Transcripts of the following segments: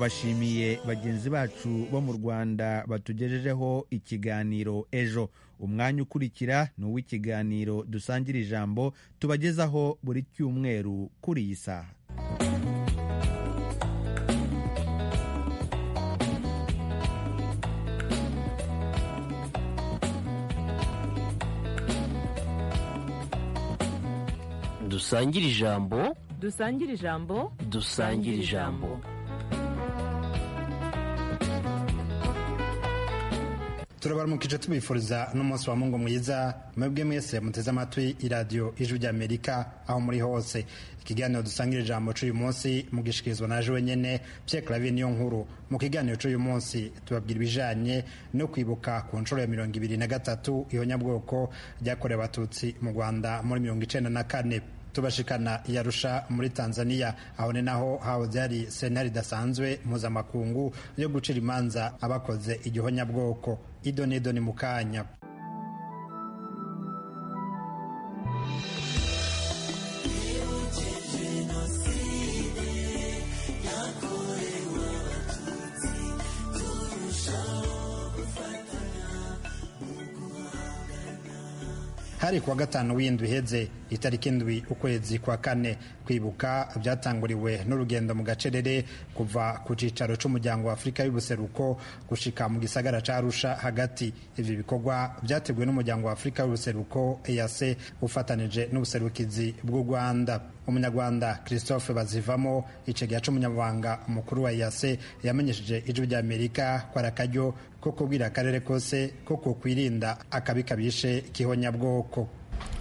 turabashimiye bagenzi bacu bo mu rwanda batugejejeho ikiganiro ejo umwanya ukurikira ni uw'ikiganiro dusangira ijambo tubagezaho buri cyumweru kuri iyi saha dusangire ijambo dusangire ijambo dusangire ijambo turabaramukije tubifuriza n'umunsi wa mungu mwiza mwebwe mwese muteze amatwi iradiyo ijwi ry'amerika aho muri hose ikiganiro dusangira ijambo cy'uyu munsi mugishikirizwa naje wenyine pierre claver niyo nkuru mu kiganiro cy'uyu munsi tubabwira ibijyanye no kwibuka ku nshuro ya mirongo ibiri na gatatu ihonyabwoko ryakorewe abatutsi mu rwanda muri mirongo icyenda na kane tubashikana yarusha muri tanzania aho ni naho hahoze hari sentare idasanzwe mpuzamakungu yo gucira imanza abakoze igihonyabwoko idonedo ni mu kanya hari kuwa gatanu w'indwi iheze itariki indwi ukwezi kwa kane kwibuka byatanguriwe n'urugendo mu gacerere kuva ku cyicaro cy'umuryango wa afurika y'ubuseruko gushika mu gisagara cya arusha hagati ibi bikorwa byateguwe n'umuryango wa afurika y'ubuseruko eyase ufatanije n'ubuserukizi bw'u rwanda umunyarwanda christophe bazivamo icegera cy'umunyamabanga umukuru wa eyase yamenyesheje ijwi ry'amerika ko ari akaryo ko kubwira akarere kose ko kokwirinda akabi kabishe kihonyabwoko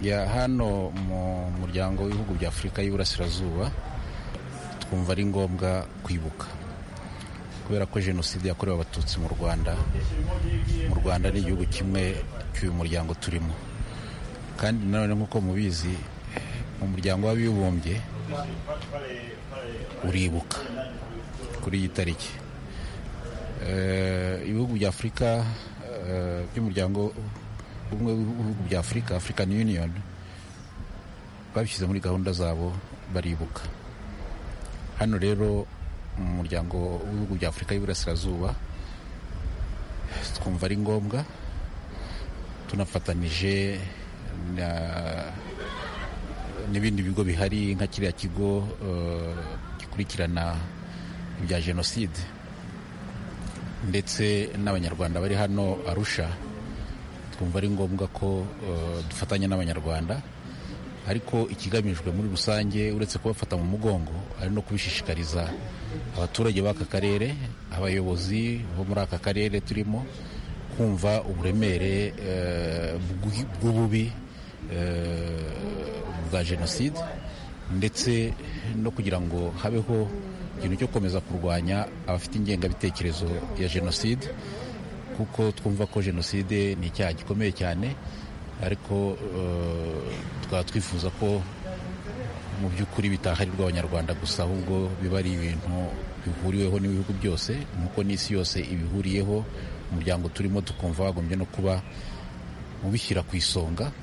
ya hano mu muryango w'ibihugu bya afurika y'iburasirazuba twumva ari ngombwa kwibuka kubera ko jenoside yakorewe abatutsi mu rwanda mu rwanda ni igihugu kimwe cy'uyu muryango turimo kandi nanone nk'uko mubizi mu muryango w'abibumbye uribuka kuri iyi tariki ibihugu bya afurika by'umuryango ubumwe bw'ibihugu bya afurika african union babishyize muri gahunda zabo baribuka hano rero mu muryango w'ibihugu bya afurika y'iburasirazuba twumva ari ngombwa tunafatanije n'ibindi bigo bihari nka kiriya kigo gikurikirana ibya jenoside ndetse n'abanyarwanda bari hano arusha twumva ari ngombwa ko dufatanya n'abanyarwanda ariko ikigamijwe muri rusange uretse kubafata mu mugongo ari no kubishishikariza abaturage b'aka karere abayobozi bo muri aka karere turimo kumva uburemere bw'ububi bwa jenoside ndetse no kugira ngo habeho ikintu cyo gukomeza kurwanya abafite ingengabitekerezo ya jenoside kuko twumva ko jenoside ni icyaha gikomeye cyane ariko tukaba twifuza ko mu by'ukuri bitaharirwa abanyarwanda gusa ahubwo biba ari ibintu bihuriweho n'ibihugu byose nk'uko n'isi yose ibihuriyeho umuryango turimo tukumva wagombye no kuba ubishyira ku isonga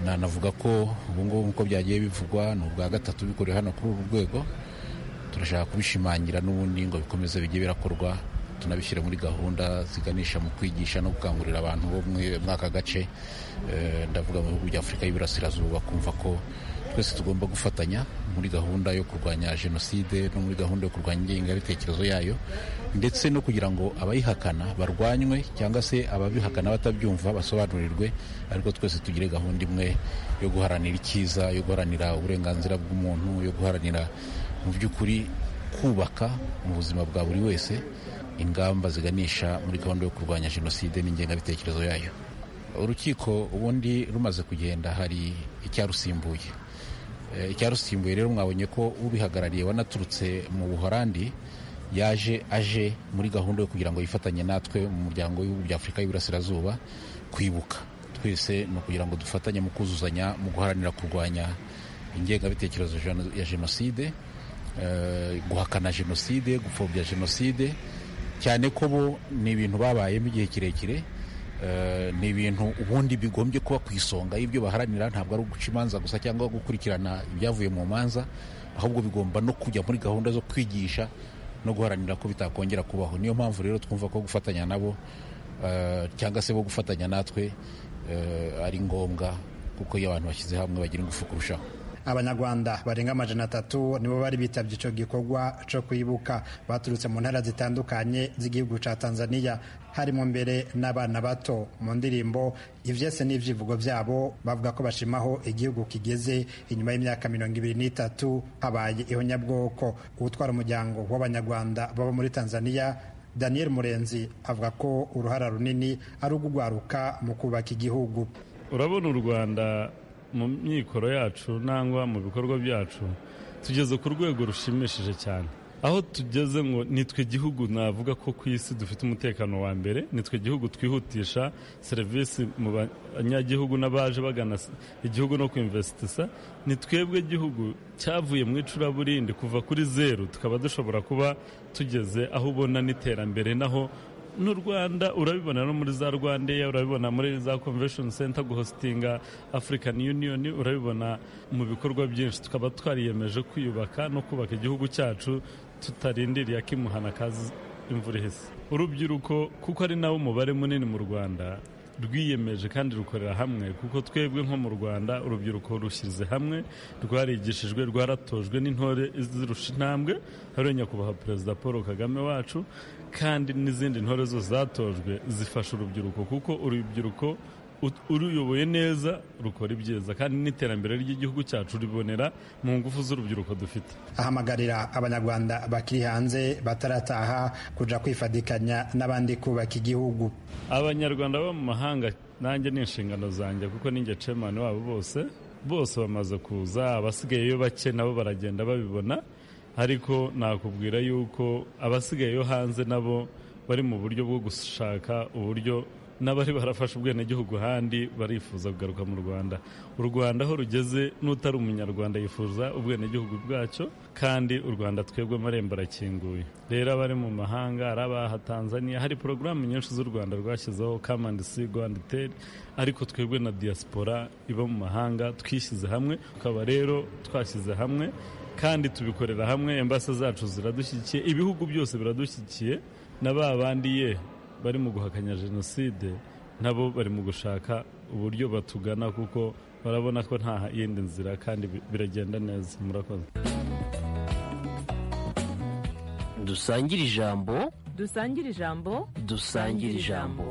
nanavuga ko ubungubu nk'uko byagiye bivugwa ni ubwa gatatu bikorewe hano kuri uru rwego turashaka kubishimangira n'ubundi ngo bikomeze bijye birakorwa tunabishyire muri gahunda ziganisha mu kwigisha no gukangurira abantu bo muri aka gace ndavuga mu bihugu bya afurika y'iburasirazuba kumva ko twese tugomba gufatanya muri gahunda yo kurwanya jenoside no muri gahunda yo kurwanya ingengabitekerezo yayo ndetse no kugira ngo abayihakana barwanywe cyangwa se ababihakana batabyumva basobanurirwe ariko twese tugire gahunda imwe yo guharanira icyiza yo guharanira uburenganzira bw'umuntu yo guharanira mu by'ukuri kubaka mu buzima bwa buri wese ingamba ziganisha muri gahunda yo kurwanya jenoside n'ingengabitekerezo yayo urukiko ubundi rumaze kugenda hari icyarusimbuye icyarusimbuye rero mwabonye ko ubihagarariye wanaturutse mu buhorandi yaje aje muri gahunda yo kugira ngo yifatanye natwe mu muryango w'ibihugu bya afurika y'iburasirazuba kwibuka twese ni ukugira ngo dufatanye mu kuzuzanya mu guharanira kurwanya ingengabitekerezo ya jenoside guhakana jenoside gupfobya jenoside cyane ko bo ni ibintu babayemo igihe kirekire ni ibintu ubundi bigombye kuba ku isonga y'ibyo baharanira ntabwo ari uguca imanza gusa cyangwa gukurikirana ibyavuye mu manza ahubwo bigomba no kujya muri gahunda zo kwigisha no guharanira ko bitakongera kubaho niyo mpamvu rero twumva ko gufatanya nabo eh, cyangwa se bo gufatanya natwe eh, ari ngombwa kuko iyo abantu bashyize hamwe bagira ingufu kurushaho abanyarwanda barenga amajana atatu nibo bari bitabye icyo gikorwa cyo kwibuka baturutse mu ntara zitandukanye z'igihugu cya tanzania harimo mbere n'abana bato mu ndirimbo ibyese n'ibyivugo byabo bavuga ko bashimaho igihugu kigeze inyuma y'imyaka mirongo ibiri n'itatu habaye ihonyabwoko utwara umuryango w'abanyarwanda baba muri tanzania daniel murenzi avuga ko uruhara runini ari ugugwaruka mu kubaka igihugu urabona u rwanda mu myikoro yacu nangwa mu bikorwa byacu tugeze ku rwego rushimishije cyane aho tugeze ngo nitwe gihugu navuga ko ku isi dufite umutekano wa mbere nitwe gihugu twihutisha serivisi mu banyagihugu n'abaje bagana igihugu no kwimvesitisa ni twebwe gihugu cyavuye mu icuraburindi kuva kuri zeru tukaba dushobora kuba tugeze aho ubona n'iterambere naho n'u rwanda urabibona no muri za rwandeya urabibona muri za convention center guhositinga african union urabibona mu bikorwa byinshi tukaba twariyemeje kwiyubaka no kubaka igihugu cyacu tutarindiriye akimuhana kazi imvura ihise urubyiruko kuko ari nawo umubare munini mu rwanda rwiyemeje kandi rukorera hamwe kuko twebwe nko mu rwanda urubyiruko rushyize hamwe rwarigishijwe rwaratojwe n'intore zirusha intambwe hariya nyakubahwa perezida paul kagame wacu kandi n'izindi ntore zo zatojwe zifasha urubyiruko kuko urubyiruko uruyoboye neza rukora ibyiza kandi n'iterambere ry'igihugu cyacu ribonera mu ngufu z'urubyiruko dufite ahamagarira abanyarwanda bakiri hanze batarataha kuja kwifadikanya n'abandi kubaka igihugu abanyarwanda bo mu mahanga nanjye ni inshingano zanjye kuko ninjye cemani wabo bose bose bamaze kuza abasigayeyo bake nabo baragenda babibona ariko nakubwira yuko abasigayeyo hanze nabo bari mu buryo bwo gushaka uburyo n'abari barafashe ubwenegihugu ahandi barifuza kugaruka mu rwanda u rwanda aho rugeze n'utari umunyarwanda yifuza ubwenegihugu bwacyo kandi u rwanda twebwe amarembo arakinguye rero abari mu mahanga ari abaha tanzania hari porogaramu nyinshi z'u rwanda rwashyizeho kamandi si rwanda iteri ariko twebwe na diaspora iba mu mahanga twishyize hamwe tukaba rero twashyize hamwe kandi tubikorera hamwe embase zacu ziradushyigikiye ibihugu byose biradushyigikiye na ba bandi ye bari mu guhakanya jenoside nabo bari mu gushaka uburyo batugana kuko barabona ko nta yindi nzira kandi bi- biragenda neza murakoze dusangire ijambo dusangire ijambo dusangire ijambo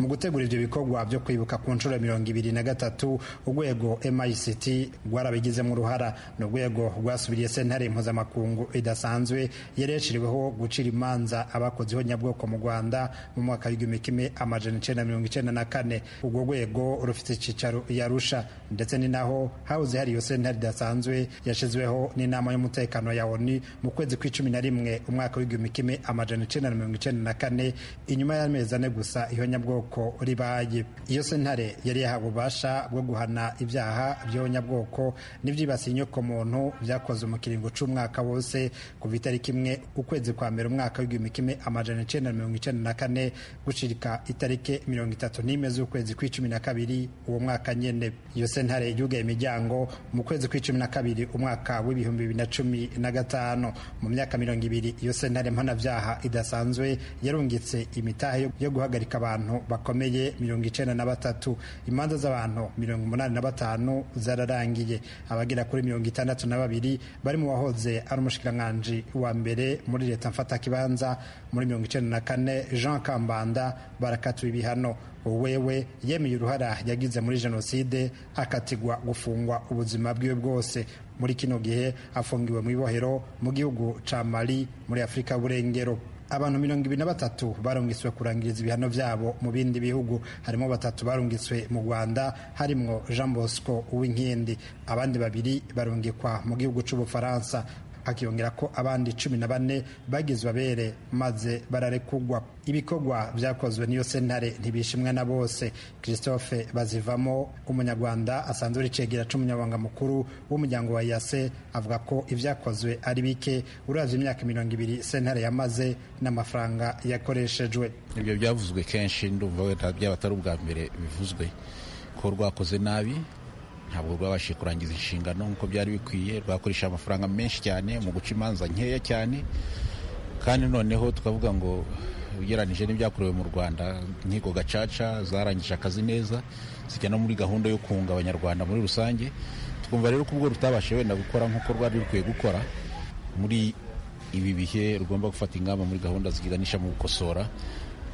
mu gutegura ibyo bikorwa byo kwibuka ku nshuro ya mirongo ibiri na gatatu urwego mict rwarabigizemo uruhara ni urwego rwasubiriye sentare impuzamakungu idasanzwe yari yashyiriweho gucira imanza abakoze ihonyabwoko mu rwanda mu mwaka w'igihumbi kimwe amajana icyenda na mirongo icyenda na kane urwo rwego rufite icyicaro i arusha ndetse ni naho hahoze hari iyo sentare idasanzwe yashyizweho n'inama y'umutekano ya oni mu kwezi kw'icumi na rimwe umwaka w'igihumbi kimwe amajana icyenda na mirongo icyenda na kane inyuma y'amezi ane gusa ihonyabwoko ribaye iyo sentare yari yahawe ububasha bwo guhana ibyaha by'ihonyabwoko n'ibyibasiye inyokomuntu byakoze mu kiringo cy'umwaka wose kuva itariki imwe ukwezi kwa mbere umwaka w'igihumbi kimwe amajana icyenda na mirongo icyenda na kane gucirika itariki mirongo itatu n'imwe z'ukwezi kw'icumi na kabiri uwo mwaka nyene iyo sentare yugaye imiryango mu kwezi kw'icumi na kabiri umwaka w'ibihumbi bibiri na cumi na gatanu mu myaka mirongo ibiri iyo sentare mpanabyaha idasanzwe yarungitse imitahe yo- yo guhagarika abantu bakomeye mirongo icyenda na batatu imanza z'abantu mirongo umunani na batanu zararangiye abagera kuri mirongo itandatu na babiri bari mu wahoze ari umushikiranganji wa mbere muri leta mfatakibanza muri mirongo icyenda na kane jean kambanda barakatiwe ibihano uwewe yemeye uruhara yagize muri jenoside akatigwa gufungwa ubuzima bwiwe bwose muri kino gihe afungiwe mu ibohero mu gihugu ca mali muri afurika y'uburengero abantu mirongo ibiri na batatu barungiswe kurangiriza ibihano byabo mu bindi bihugu harimo batatu barungiswe mu rwanda harimo jean bosco uwinkindi abandi babiri barungikwa mu gihugu cy'ubufaransa hakiyongera ko abandi cumi na bane bagize babere maze bararekugwa ibikorwa byakozwe n'iyo sentare ntibishimwa na bose christophe bazivamo umunyarwanda asanzwe uri cegera cy'umunyabanga mukuru w'umuryango wa yase avuga ko ibyakozwe ari bike uravye imyaka mirongo ibiri sentare yamaze n'amafaranga yakoreshejwe ibyo byavuzwe kenshi ndumva wenda byaba atari ubwa mbere bivuzwe ko rwakoze nabi ntabwo rwabashije kurangiza inshingano nk'uko byari bikwiye rwakoresha amafaranga menshi cyane mu guca imanza nkeya cyane kandi noneho tukavuga ngo ugereranije n'ibyakorewe mu rwanda inkiko gacaca zarangije akazi neza zijya no muri gahunda yo kunga abanyarwanda muri rusange twumva rero ko ubwo rutabashije wenda gukora nk'uko rwari rukwiye gukora muri ibi bihe rugomba gufata ingamba muri gahunda ziganisha mu gukosora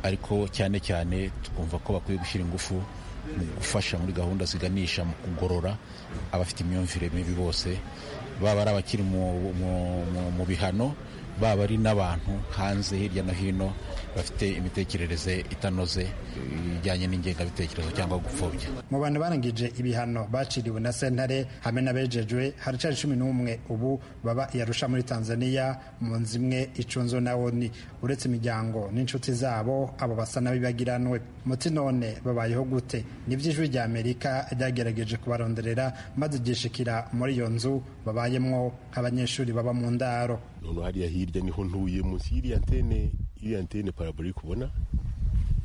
ariko cyane cyane twumva ko bakwiye gushyira ingufu mu gufasha muri gahunda ziganisha mu kugorora abafite imyumvire mibi bose baba ari abakiri mu- mu- mu- mu bihano baba ari n'abantu hanze hirya no hino bafite imitekerereze itanoze ijyanye n'ingengabitekerezo cyangwa gupfobya mu bantu barangije ibihano baciriwe na sentare hamwe n'abejejwe haracyari cumi n'umwe ubu baba i Arusha muri tanzania mu nzu imwe icunzwe na oni uretse imiryango n'inshuti zabo abo basa n'abibagiranwe muti none babayeho gute nibyo ijwi rya amerika ryagerageje kubaronderera maze ryishikira muri iyo nzu babayemo nk'abanyeshuri baba mu ndaro noneho hariya hirya niho ntuye munsi y'iriya antene iriya antene parabulike ubona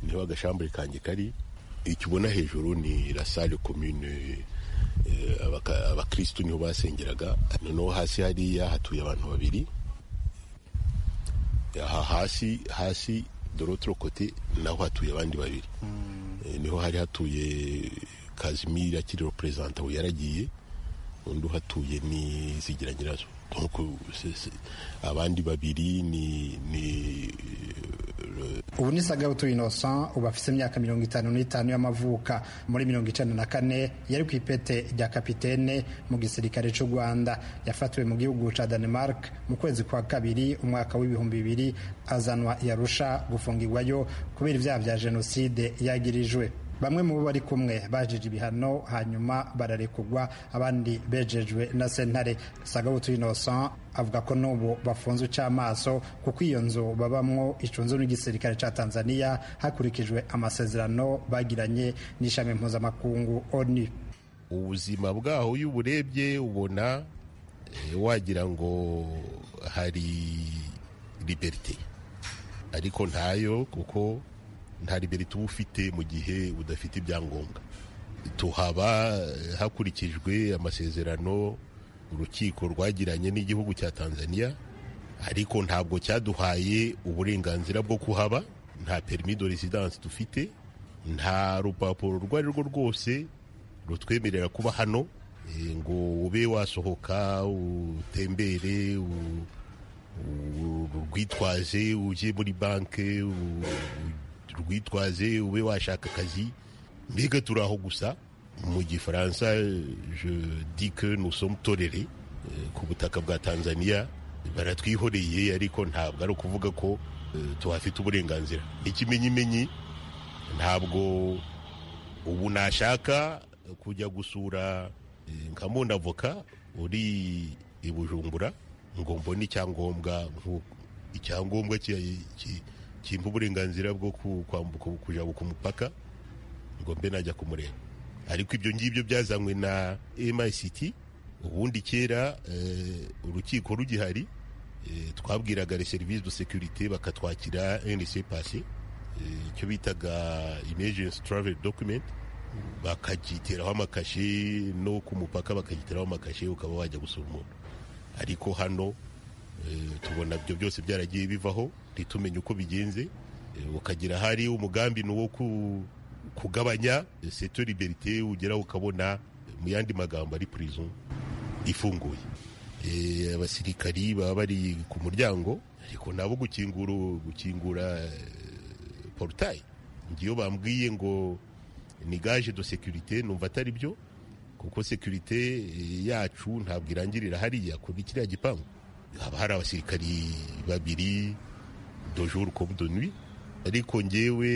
niho agashambure kanjye kari icyo ubona hejuru ni la salle commune eh, abaka- abakristu niho basengeraga noneho hasi hariya hatuye abantu babiri aha hasi hasi dorotro kote naho hatuye abandi babiri Eh, niho hari hatuye kazimiri akiri reperezanta we yaragiye undi uhatuye ni zigira nyirazo Donc, se- se- abandi babiri ni ni ubu ni sagabutu innocent ubu afite imyaka mirongo itanu n'itanu y'amavuka muri mirongo icenda na kane yari ku ipete rya kapitene mu gisirikare cy'u rwanda yafatiwe mu gihugu cya denmark mu kwezi kwa kabiri umwaka w'ibihumbi bibiri azanwa i Arusha gufungirwayo kubera ibyaha bya jenoside yagirijwe bamwe mu bo bari kumwe bajije ibihano hanyuma bararekurwa abandi bejejwe na sentare sagabutu innocent avuga ko n'ubu bafunze ucamaso kuko iyo nzu babamwo icunzwe n'igisirikare cya tanzania hakurikijwe amasezerano bagiranye n'ishami mpuzamakungu onu ubuzima bwaho iyo uburebye ubona eh, wagira ngo hari liberite ariko ntayo kuko nta liberite uba ufite mu gihe udafite ibyangombwa tuhaba eh, hakurikijwe amasezerano urukiko rwagiranye n'igihugu cya tanzania ariko ntabwo cyaduhaye uburenganzira bwo kuhaba nta perimi de residence dufite nta rupapuro urwo ari rwo rwose rutwemerera kuba hano eh, ngo ube wasohoka utembere u- u- urwitwaze ujye muri banki u- urwitwaze ube washaka akazi mbega turi aho gusa mu gifaransa je dis que nous sommes tolérés eh, ku butaka bwa tanzania baratwihoreye ariko ntabwo ari ukuvuga ko eh, tuhafite uburenganzira ikimenyimenyi ntabwo ubu nashaka kujya gusura eh, nka mundavoka uri i bujumbura ngo mbone icyangombwa nk'uko icyangombwa ki- ki- kimpa uburenganzira bwo ku- kwambuka kujya ku mupaka ngo mbe najya kumureba ariko ibyo ngibyo byazanywe na MICT ubundi kera eh, urukiko rugihari eh, twabwiraga les services de sécurité bakatwakira NC passé eh, icyo bitaga emergency travel document bakacyitiraho amakashe no ku mupaka bakacyitiraho amakashe ukaba wajya gusura umuntu ariko hano eh, tubona ibyo byose byaragiye bivaho ntitumenye uko bigenze eh, ukagira hari umugambi ni uwo ku- kugabanya seto liberite ugera ukabona eh, mu yandi magambo ari prison ifunguye Eh, abasirikari baba bari ku muryango ariko nabo gukingura gukingura eh, porutayi ngiyo bambwiye ngo ni gaje do sekirite numva atari byo kuko sekirite eh, yacu ntabwo irangirira hariya kuri kiriya gipangu haba hari abasirikari babiri dojuru komu de nuit ariko ngewe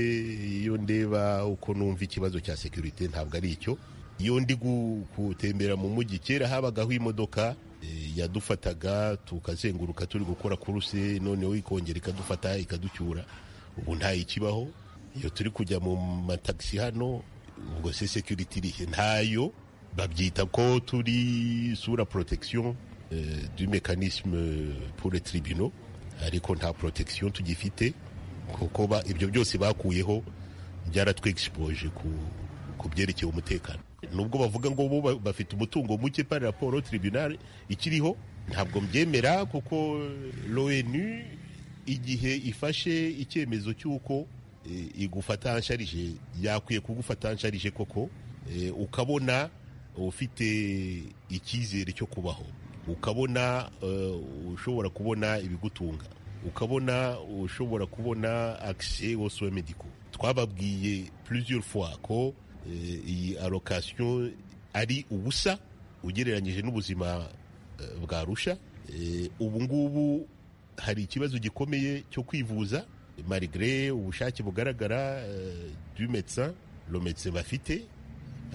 iyo ndeba uko numva ikibazo cya sekirite ntabwo ari icyo iyo ndi gu- gutembera mu mujyi kera habagaho imodoka eh, yadufataga tukazenguruka turi gukora kuruse noneho ikongera ikadufata ikaducyura ubu ntayikibaho iyo turi kujya mu matagisi hano ubwo se sekiriti irihe ntayo babyita ko turi sura protection eh, du mécanisme pour les tribunaux ariko nta protection tugifite kuko ba- ibyo byose bakuyeho byaratwexpose ku ku byerekeye umutekano nubwo bavuga ngo bo ba- bafite umutungo muke par raporo tribunal ikiriho ntabwo mbyemera kuko l'ONU igihe ifashe icyemezo cy'uko eh, igufata ansharije yakwiye kugufata ansharije koko eh, ukabona ufite icyizere cyo kubaho ukabona eh, ushobora kubona ibigutunga ukabona ushobora kubona accès au soin médicaux twababwiye plusieurs fois ko eh, iyi allocation ari ubusa ugereranyije n'ubuzima eh, bwa rusha Eh, ubu ngubu hari ikibazo gikomeye cyo kwivuza malgré ubushake bugaragara eh, du médecin le médecin bafite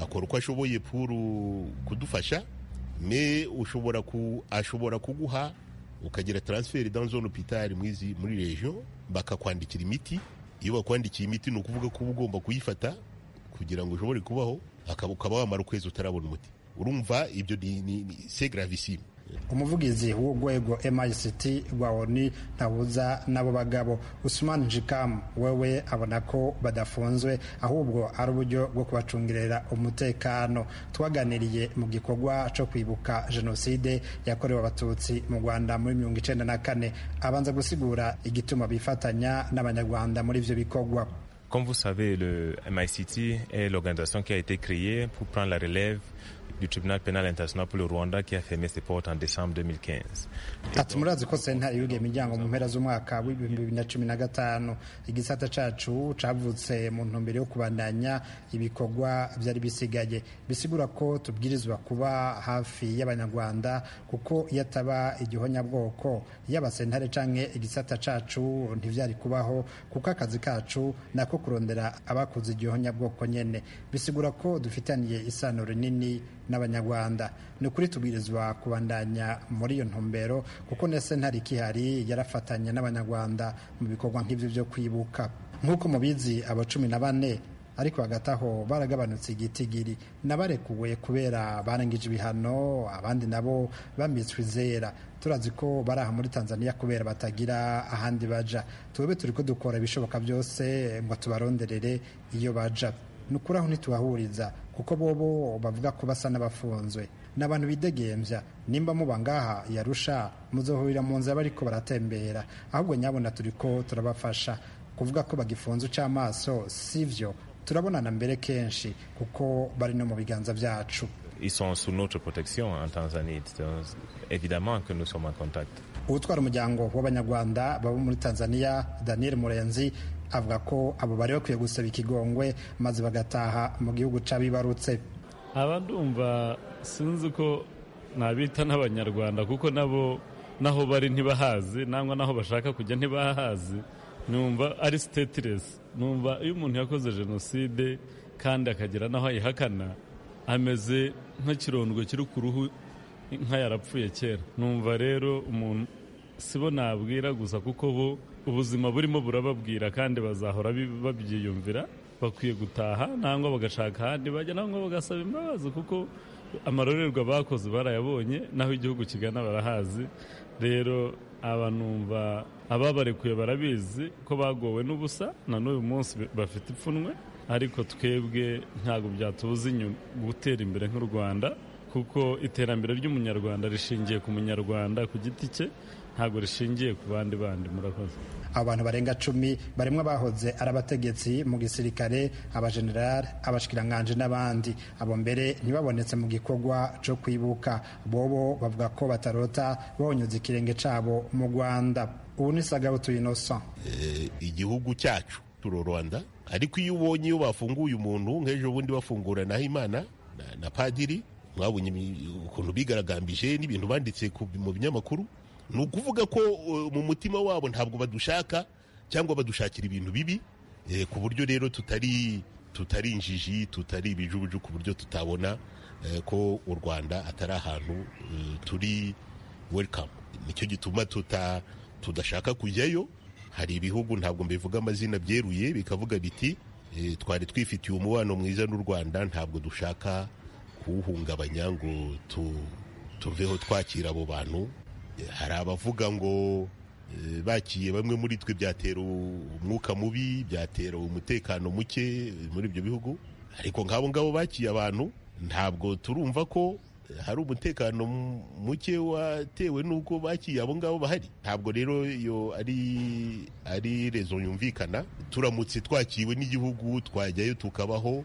akora uko ashoboye puru kudufasha me ushobora ku ashobora kuguha ukagira transfert dans zone hôpital mwizi muri region bakakwandikira imiti iyo bakwandikiye imiti ni ukuvuga ko uba ugomba kuyifata kugira ngo ushobore kubaho akaba ukaba wamara ukwezi utarabona umuti urumva ibyo ni, ni, ni c'est gravissime umuvugizi w'urwego MICT rwa ONU ntabuza n'abo bagabo Usman Jikam wewe abona ko badafunzwe ahubwo ari uburyo bwo kubacungirira umutekano twaganiriye mu gikorwa cyo kwibuka jenoside yakorewe abatutsi mu Rwanda muri mirongo icenda na kane abanza gusigura igituma bifatanya n'abanyarwanda muri ivyo bikorwa Comme vous savez, le MICT est l'organisation qui a été créée pour prendre la relève du tribunal pénal international pour le Rwanda qui a fermé ses portes en décembre 2015. ati murazi ko sentare yugiye imiryango mu mpera z'umwaka w'ibihumbi bibiri na cumi na gatanu igisata cacu cavutse mu ntumbero yo kubandanya ibikorwa vyari bisigaye bisigura ko tubwirizwa kuba hafi y'abanyarwanda kuko iyo ataba igihonyabwoko y'abasentare canke igisata cacu ntivyari kubaho kuko akazi kacu nako kurondera abakuze igihonyabwoko nyene bisigura ko dufitaniye isano rinini n'abanyarwanda ni ukuri tubwirizwa kubandanya muri iyo ntumbero kuko na sentare ikihari yarafatanya n'abanyarwanda mu bikorwa nk'ibyo byo kwibuka nk'uko mubizi aba cumi na bane ariko hagati aho baragabanutse igitigiri n'abarekuwe kubera barangije ibihano abandi nabo bambitswe izera turazi ko bari aha muri tanzania kubera batagira ahandi baja twebwe turi ko dukora ibishoboka byose ngo tubaronderere iyo baja ni ukuri aho ntitubahuriza kuko bobo bavuga ko basa n'abafunzwe ni abantu bidegembya nimba muba ngaha yarusha muzohurira mu nzira bariko baratembera ahubwo nyabona turi ko turabafasha kuvuga ko bagifunze uc'amaso si vyo turabonana mbere kenshi kuko bari no mu biganza vyacu Ils sont sous notre protection en Tanzanie. Donc, évidemment que nous sommes en contact. utwara umuryango w'abanyarwanda baba muri tanzania daniel murenzi avuga ko abo bari bakwiye gusaba ikigongwe maze bagataha mu gihugu c'abibarutse aba ndumva sinzi ko nabita n'abanyarwanda kuko nabo naho bari ntibahazi nangwa naho bashaka kujya ntibahazi numva ari sitetiresi numva iyo umuntu yakoze jenoside kandi akagira n'aho ayihakana ameze nk'ikirondwe kiri ku ruhu inka yarapfuye kera numva rero umuntu sibo nabwira gusa kuko bo ubuzima burimo burababwira kandi bazahora bi- babyiyumvira bakwiye gutaha nangwa bagashaka ahandi bajya nangwa bagasaba imbabazi kuko amarorerwa bakoze barayabonye n'aho igihugu kigana barahazi rero aba numva ababarekuye barabizi ko bagowe n'ubusa na n'uyu munsi bafite ipfunwe ariko twebwe ntabwo byatubuza inyuma gutera imbere nk'u Rwanda kuko iterambere ry'umunyarwanda rishingiye ku munyarwanda ku giti cye ntabwo rishingiye ku bandi bandi murakoze abo bantu barenga cumi barimo abahoze ari abategetsi mu gisirikare abajenerali abashikiranganji n'abandi abo mbere ntibabonetse mu gikorwa cyo kwibuka bobo bavuga ko batarota bonyuze ikirenge cabo mu rwanda ubu ni sagabutu innocent eh, igihugu cyacu turo Rwanda ariko iyo ubonye iyo bafunguye umuntu nk'ejo bundi bafungura Nahimana na, na padiri mwabonye imi- ukuntu bigaragambije n'ibintu banditse ku- mu binyamakuru ni ukuvuga ko eh, mu mutima wabo ntabwo badushaka cyangwa badushakira ibintu bibi eh, ku buryo rero tutari tutari injiji tutari ibijubuju ku buryo tutabona eh, ko u Rwanda atari ahantu eh, turi welcome nicyo gituma tuta tudashaka kujyayo hari ibihugu ntabwo mbivuga amazina byeruye bikavuga biti "Eh, twari twifitiye umubano mwiza n'u rwanda ntabwo dushaka kuwuhungabanya ngo tu- tuveho twakira abo bantu Eh, hari abavuga ngo eh, bakiye bamwe muri twe byatera umwuka mubi byatera umutekano muke eh, muri ibyo bihugu ariko nk'abo ngabo bakiye abantu ntabwo turumva ko hari umutekano muke watewe n'uko bakiye abo ngabo bahari ntabwo rero iyo ari ari rezo yumvikana turamutse twakiwe n'igihugu twajyayo tukabaho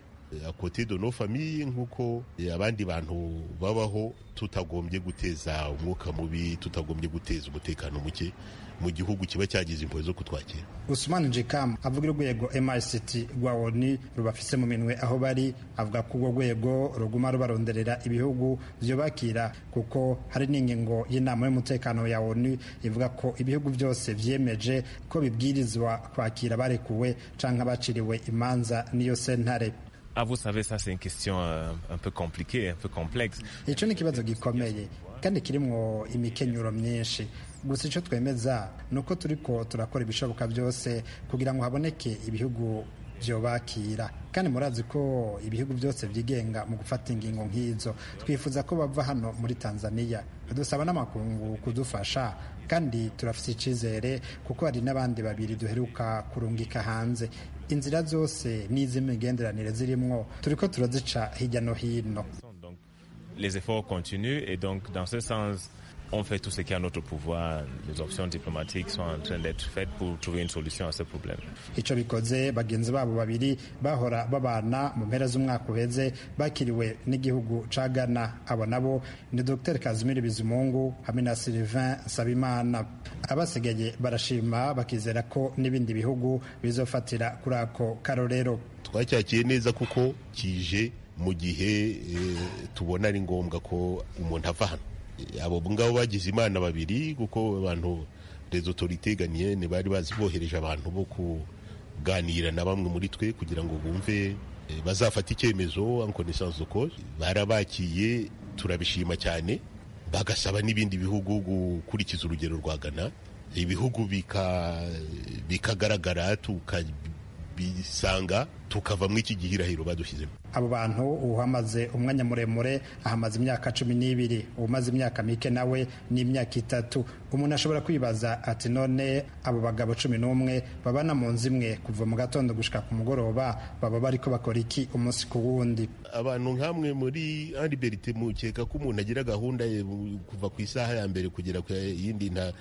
kote de no famiye nk'uko abandi bantu babaho tutagombye guteza umwuka mubi tutagombye guteza umutekano muke mu gihugu kiba cyagize impuhwe zo kutwakira Usman Jikam avuga urwego MICT rwa ONU rubafise mu minwe aho bari avuga ko urwo rwego ruguma rubaronderera ibihugu vyobakira kuko hari n'ingingo y'inama y'umutekano ya ONU ivuga ko ibihugu byose vyemeje ko bibwirizwa kwakira barekuwe canke abaciriwe imanza n'iyo sentare Ah, vous savez, ça c'est une question euh, un peu compliquée, un peu complexe. ico ni ikibazo gikomeye kandi kirimwo imikenyuro myinshi gusa ico twemeza ni uko turiko turakora ibishoboka byose kugira ngo haboneke ibihugu vyobakira kandi murazi ko ibihugu byose vyigenga mu gufata ingingo nk'izo twifuza ko bava hano muri tanzania dusaba n'amakungu kudufasha kandi turafise icizere kuko hari n'abandi babiri duheruka kurungika hanze inzira zose n'iz'imigenderanire zirimwo turiko turazica hirya no hino Donc, les efforts continuent et donc dans ce sens, on fait tout ce qui est à notre pouvoir. Les options diplomatiques sont en train d'être faites pour trouver une solution à ce problème. ico bikoze bagenzi babo babiri bahora babana mu mpera z'umwaka uheze bakiriwe n'igihugu ca Ghana abo nabo ni Dr Kazimiri Bizimungu hamwe na Sylvain Sabimana abasigaye barashima bakizera ko n'ibindi bihugu bizofatira kuri ako karorero twacyakiye neza kuko kije mu gihe eh, tubona ari ngombwa ko umuntu ava hano Eh, abo ngabo bagize imana babiri kuko abantu rezo toriteganye bari bazi bohereje abantu bo kuganira na bamwe muri twe kugira ngo bumve eh, bazafata icyemezo en connaissance de cause barabakiye turabishima cyane bagasaba n'ibindi bihugu gukurikiza urugero rwa Ghana ibihugu bika- bikagaragara tukabisanga tukavamo iki gihirahiro badushizemo abo bantu uhamaze umwanya muremure ahamaze imyaka cumi n'ibiri umaze imyaka mike nawe ni imyaka itatu umuntu ashobora kwibaza ati none abo bagabo cumi n'umwe babana mu nzu imwe kuva mu gatondo gushika ku mugoroba baba bariko bakora iki umunsi ku wundi abantu nk'amwe muri liberite mukeka ko umuntu agira gahunda ye mu- kuva ku isaha ya mbere kugera ku yindi nta-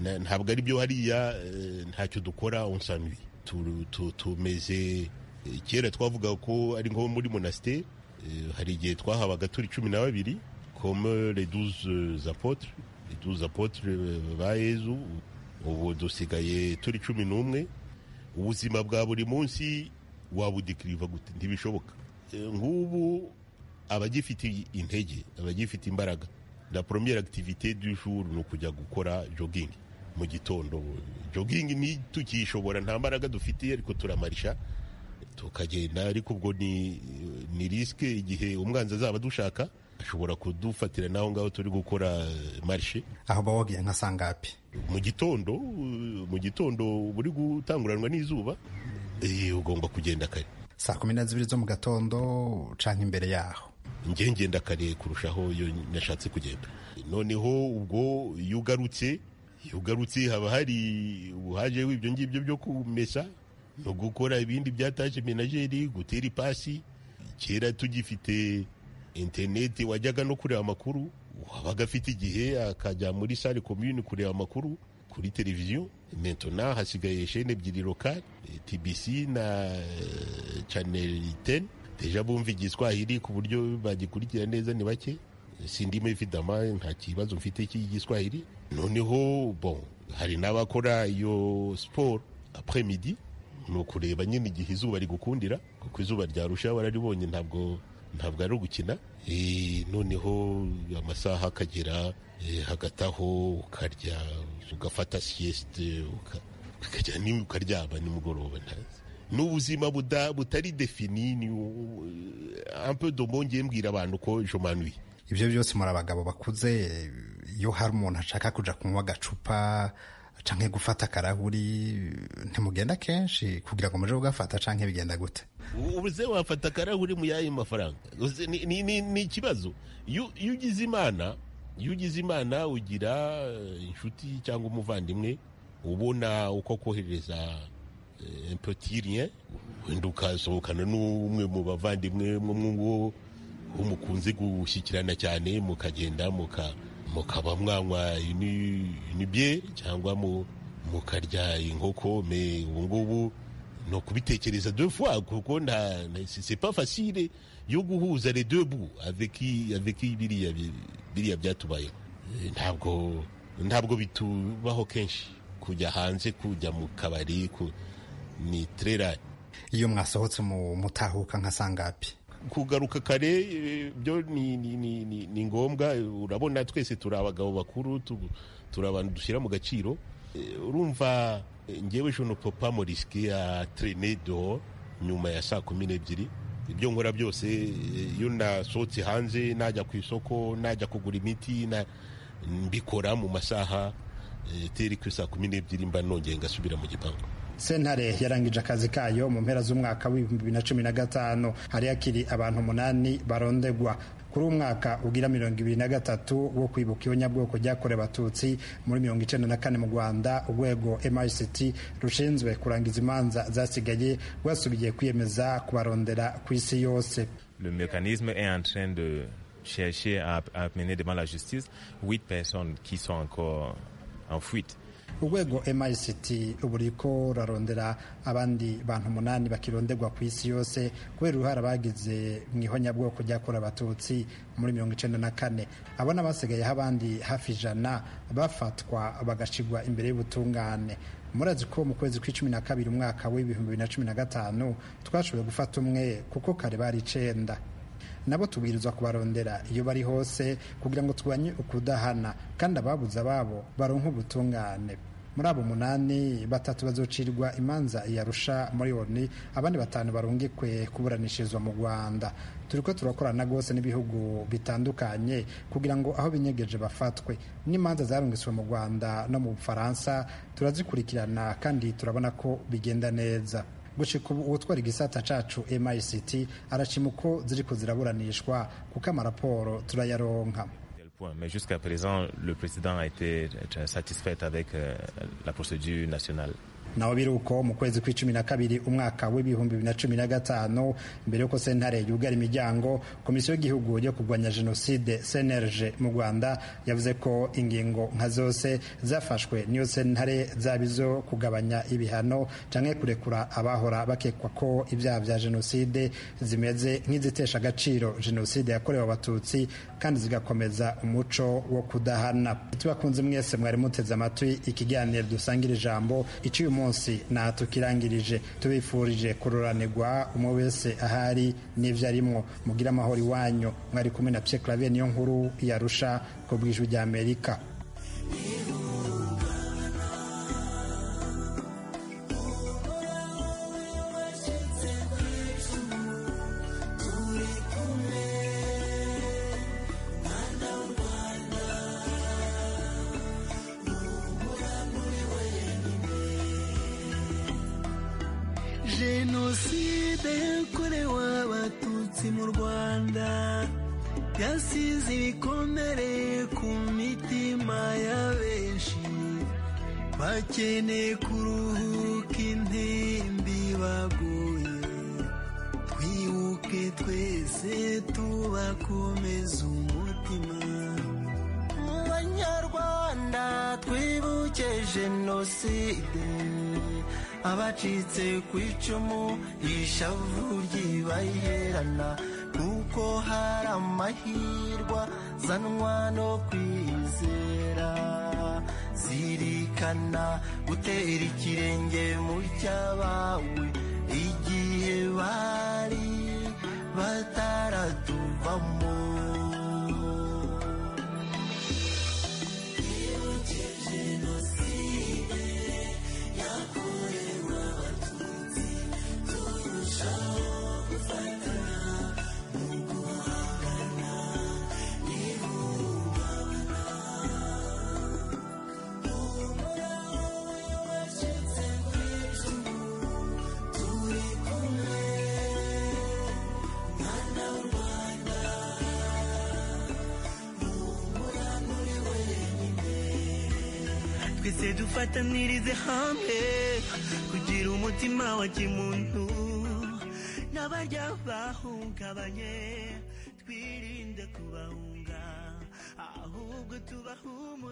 nta- ntabwo ari byo hariya eh, ntacyo dukora onsanwi tumeze eh, kera twavuga ko ari nko muri monasiteri hari igihe twahabaga turi cumi na babiri comme les douze apotre les douze apotre ba yezu ubu dusigaye turi cumi n'umwe ubuzima bwa buri munsi wabudikiriva gute ntibishoboka E, nk'ubu abagifite intege abagifite imbaraga la première activité du jour ni ukujya gukora jogging mu gitondo jogging ntitukiyishobora nta mbaraga dufite ariko turamarisha tukagenda ariko ubwo ni ni risike igihe umwanzi azaba dushaka ashobora kudufatira n'aho ngaho turi gukora eh, marishe aho bawogiye nka sangapi mu gitondo eh, mu gitondo uba uri gutanguranwa n'izuba eh, ugomba kugenda kare saa kumi na zibiri zo mu gatondo canke imbere yaho njye ngenda kare kurushaho iyo nashatse kugenda noneho ubwo iyo ugarutse iyo ugarutse haba hari ubuhaje w'ibyo ngibyo byo kumesa no gukora ibindi byataje menageri gutera ipasi kera tugifite interineti wajyaga no kureba amakuru wabaga afite igihe akajya muri sare komyuni kureba amakuru kuri televiziyo mentona hasigaye shene ebyiri lokale tbc na eh, chanel 10 deja bumva igiswahili ku buryo bagikurikira neza ni bake sindimo ifidama nta kibazo mfite cy'igiswahili noneho bon hari n'abakora iyo siporo après midi ni ukureba nyine igihe izuba rigukundira kuko izuba ryarusha bararibonye ntabwo ntabwo ari ugukina Eh, noneho amasaha akagera eh, hagataho ukarya ugafata siyesite ukajya ni- ukaryama nimugoroba ntazi ni ubuzima buda- butari defini ni u- un peu dombo ngiye mbwira abantu ko jomanwi ivyo byose muri abagabo bakuze iyo hari umuntu ashaka kuja kunywa agacupa canke gufata akarahuri ntimugenda kenshi kugira ngo muje kugafata canke bigenda gute ubuze wafata akarahuri mu yayo mafaranga Uzi, ni- ni- ni ni ikibazo iyo iyo ugize imana iyo ugize imana ugira eh, inshuti cyangwa umuvandimwe ubona uko akohereza impotirien wenda ukasohokana n'umwe mu bavandimwe mwo aho mukunze gushyikirana cyane mukagenda muka- mukaba mwanywa inibye cyangwa mu- mukarya inkoko me ubu ngubu ni ukubitekereza deux fois kuko nta na- c'est- c'est pas facile yo guhuza les deux bouts avec avec biriya bi- biriya byatubayeho Eh, ntabwo ntabwo bitubaho kenshi kujya hanze kujya mu kabari ku- ni trera iyo mwasohotse mu mutahuka nka sangapi kugaruka kare eh, byo ni, ni, ni, ni, ni ngombwa Eh, urabona twese turi abagabo bakuru tu- turi abantu dushyira mu gaciro Eh, urumva eh, ngewe je ne peux pas me risquer ya traîner dehors nyuma ya saa kumi n'ebyiri ibyo nkora byose eh, iyo nasohotse hanze najya ku isoko najya kugura imiti na- mbikora mu masaha eh, teri ku saa kumi n'ebyiri mba nongeye ngasubira mu gipangu sentare yarangije akazi kayo mu mpera z'umwaka w'ibihumbi bibiri na cumi na gatanu hari hakiri abantu umunani barondegwa kuri uwo mwaka ugira mirongo ibiri na gatatu wo kwibuka ibonyabwoko ryakorewe abatutsi muri mirongo icenda na kane mu rwanda urwego mrct rushinzwe kurangiza imanza zasigaye rwasubiye kwiyemeza kubarondera ku isi yose Le mécanisme est en train de chercher à, à mener devant la justice huit personnes qui sont encore en fuite. urwego MICT ubu ruriko rurarondera abandi bantu umunani bakirondegwa ku isi yose kubera uruhare abagize mu ihonyabwoko ryakorewe abatutsi muri mirongo icenda na kane abo ni abasigayeho abandi hafi ijana bafatwa bagashigwa imbere y'ubutungane murazi ko mu kwezi kw'icumi na kabiri umwaka w'ibihumbi bibiri na cumi na gatanu twashoboye gufata umwe kuko kare bari icenda nabo tubwirizwa kubarondera iyo bari hose kugira ngo turwanye ukudahana kandi ababuze ababo baronke ubutungane muri abo munani batatu bazocirwa imanza yarusha muri oni abandi batanu barungikwe kuburanishirizwa mu rwanda turi ko turakorana rwose n'ibihugu bitandukanye kugira ngo aho binyegeje bafatwe n'imanza zarungiswe mu rwanda no mu bufaransa turazikurikirana kandi turabona ko bigenda neza gushika ubu uwutwara igisata cacu mict arashima uko ziriko ziraburanishwa kuko amaraporo turayaronka Quel point. Mais jusqu'à présent, le président a été euh, satisfait avec euh, la procédure nationale. naho biri uko mu kwezi kw'icumi na kabiri umwaka w'ibihumbi bibiri na cumi na gatanu mbere y'uko sentare yugara imiryango komisiyo y'igihugu yo kurwanya jenoside cnlg mu rwanda yavuze ko ingingo nka zose zafashwe n'iyo sentare zaba izo kugabanya ibihano cyangwa kurekura abahora bakekwa ko ibyaha bya jenoside zimeze nk'izitesha agaciro jenoside yakorewe abatutsi kandi zigakomeza umuco wo kudahana tubakunze mwese mwari muteze amatwi ikiganiro dusangira ijambo icyo uyu munsi natwe ukirangirije tubifurije kururanirwa umwe wese ahari n'ibyo arimwo mugire amahoro iwanyu mwari kumwe na pye clavier niyo nkuru yarusha ku bw'ijwi rya amerika jenoside yakorewe abatutsi mu rwanda yasize ibikomere ku mitima ya benshi bakeneye kuruhuka intimbi baguye twibuke twese tubakomeza umutima mu banyarwanda twibuke jenoside abacitse ku icumu ishavu ry'ibaherana kuko hari amahirwa zanwa no kwizera zirikana gutera ikirenge mu cyabawe igihe bari bataratuvamo twese dufatanirize hamwe kugira umutima wa kimuntu n'abarya bahungabanye twirinde kubahunga ahubwo tubahumurize